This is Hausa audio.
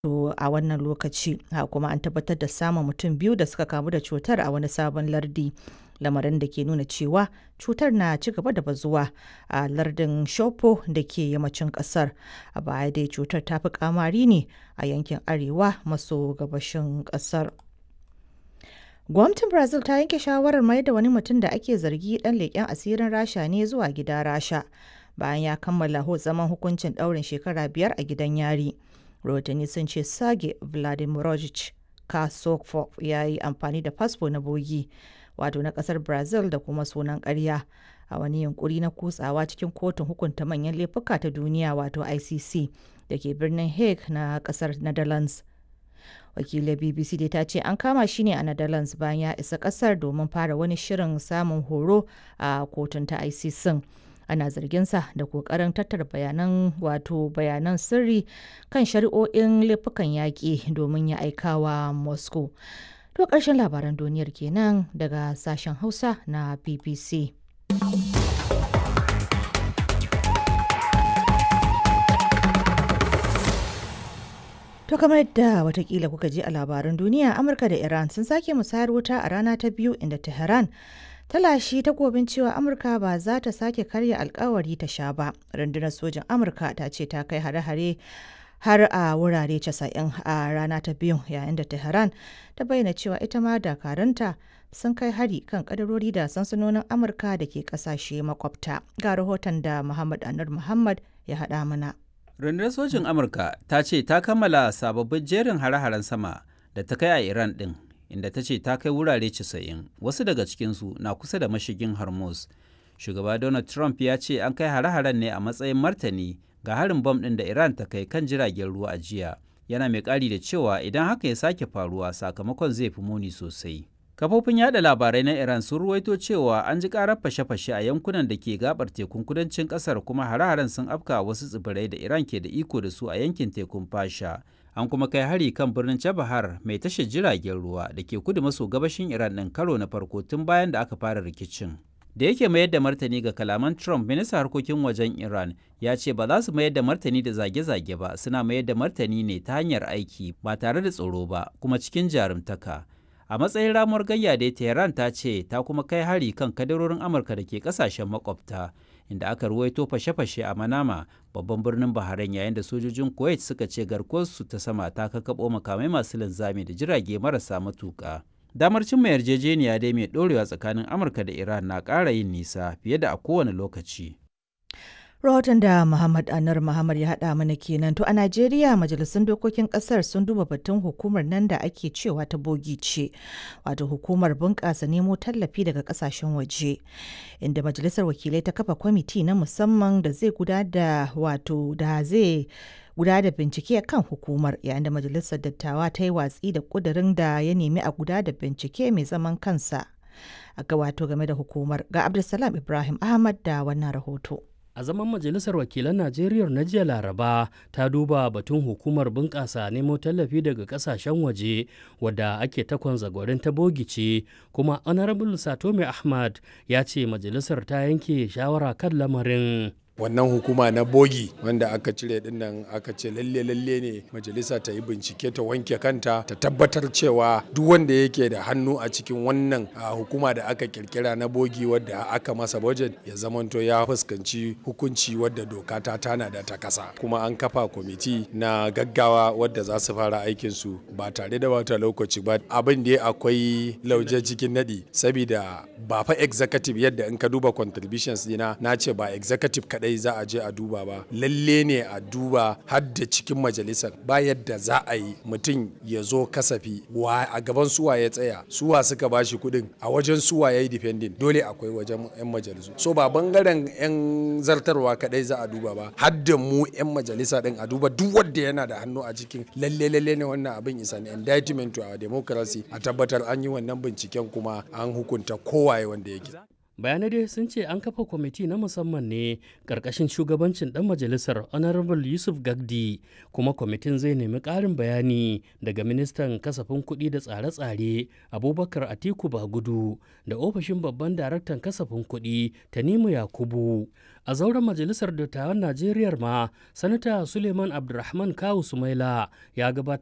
a wannan lokaci kuma an tabbatar da samun mutum biyu da suka kamu da cutar a wani sabon lardi lamarin da ke nuna cewa cutar na ci gaba da bazuwa a lardin shopo da ke yammacin kasar a baya dai cutar ta fi kamari ne a yankin arewa maso gabashin kasar gwamnatin brazil ta yanke shawarar mai da wani mutum da ake zargi dan leƙen asirin rasha ne zuwa gida rasha bayan ya kammala zaman hukuncin ɗaurin shekara biyar a gidan yari rahotanni sun ce sage vladimirovich kasokov ya yi amfani da fasfo na bogi wato na kasar brazil da kuma sunan karya a wani yunkuri na kutsawa cikin kotun hukunta manyan laifuka ta duniya wato icc da ke birnin hague na kasar netherlands wakilin bbc dai ta ce an kama shi ne a netherlands bayan ya isa kasar domin fara wani shirin samun horo a kotun ta icc ana zarginsa da kokarin tattara bayanan wato bayanan sirri kan shari'o'in laifukan yaƙi domin ya aikawa moscow to ƙarshen labaran duniyar kenan daga sashen hausa na bbc To kamar yadda watakila kuka ji a labaran duniya Amurka da Iran sun sake musayar wuta a rana ta biyu inda Tehran ta lashe takobin cewa Amurka ba za ta sake karya alkawari ta sha ba. Rundunar sojin Amurka ta ce ta kai hare-hare har a wurare 90 a rana ta biyu yayin da Tehran ta bayyana cewa ita ma dakaranta sun kai hari kan kadarori da sansanonin Amurka da ke kasashe makwabta. Ga rahoton da Muhammad Anur Muhammad ya haɗa mana. Rundunar sojin Amurka ta ce ta kammala sababbin jerin hare-haren sama da ta kai a Iran ɗin, inda ta ce ta kai wurare 90, wasu daga cikinsu na kusa da mashigin Hormuz. Shugaba Donald Trump ya ce an kai hare-haren ne a matsayin martani ga harin bom ɗin da Iran ta kai kan jiragen ruwa a jiya. Yana mai ƙari da cewa idan haka ya sake faruwa sakamakon zai fi muni sosai. Kafofin yada labarai na Iran sun ruwaito cewa an ji karar fashe-fashe a yankunan da ke gabar tekun kudancin kasar kuma hare-haren sun afka wasu tsibirai da Iran ke da iko da su a yankin tekun Fasha. An kuma kai hari kan birnin Chabahar mai tashar jiragen ruwa da ke kudu maso gabashin Iran ɗin karo na farko tun bayan da aka fara rikicin. Da yake mayar da martani ga kalaman Trump, ministan harkokin wajen Iran ya ce ba za su mayar da martani da zage-zage ba, suna mayar da martani ne ta hanyar aiki ba tare da tsoro ba, kuma cikin jarumtaka. a matsayin ramuwar gayya da tehran ta ce ta kuma kai hari kan kadarorin amurka da ke kasashen makwabta inda aka ruwaito fashe-fashe a manama babban birnin bahrain yayin da sojojin kuwait suka ce garkuwarsu ta sama ta kakabo makamai masu linzami da jirage marasa matuka damar cimma yarjejeniya dai mai dorewa tsakanin amurka da iran na ƙara yin nisa fiye da a kowane lokaci rahoton da Muhammad Anar Muhammad ya haɗa mana kenan to a Najeriya majalisun dokokin ƙasar sun duba batun hukumar nan da ake cewa ta bogi ce wato hukumar bunƙasa nemo tallafi daga ƙasashen waje inda majalisar wakilai ta kafa kwamiti na musamman da zai guda da wato da zai guda da bincike kan hukumar yayin da majalisar dattawa ta yi watsi da ƙudurin da ya nemi a guda da bincike mai zaman kansa a ga wato game da hukumar ga Abdulsalam Ibrahim Ahmad da wannan rahoto. a zaman majalisar wakilan najeriya na jiya laraba ta duba batun hukumar bunƙasa nemo tallafi daga ƙasashen waje wadda ake takon zagwarin ta bogice kuma honorable satome ahmad ya ce majalisar ta yanke shawara kan lamarin wannan hukuma na bogi wanda aka cire dinnan aka ce lalle lalle ne majalisa ta yi bincike ta wanke kanta ta tabbatar cewa duk wanda yake da hannu a cikin wannan hukuma da aka kirkira na bogi wadda aka masa budget ya zamanto ya fuskanci hukunci wadda doka ta tana da ta kasa kuma an kafa kwamiti na gaggawa wadda za su fara aikin su ba tare da wata lokaci ba abin da akwai lauje cikin nadi saboda ba fa executive yadda in ka duba contributions dina na ce ba executive kadai za a je a duba ba lalle ne a duba har da cikin majalisar ba yadda za a yi mutum ya zo kasafi wa a gaban suwa ya tsaya suwa suka bashi kuɗin a wajen suwa ya yi depending dole akwai wajen 'yan majalisu so ba bangaren 'yan zartarwa kadai za a duba ba har da mu 'yan majalisa din a duba duk wanda yana da hannu a cikin lalle lalle ne wannan abin is an indictment to our democracy a tabbatar an yi wannan binciken kuma an hukunta kowaye wanda yake bayanai dai sun ce an kafa kwamiti na musamman ne ƙarƙashin shugabancin ɗan majalisar honorable yusuf gagdi kuma kwamitin zai nemi ƙarin bayani daga ministan kasafin kuɗi da tsare-tsare abubakar atiku bagudu da ofishin babban daraktan kasafin kuɗi tanimu yakubu a zauren majalisar dattawan najeriya ma sanata suleiman abdulrahman kawu sumaila ya gabatar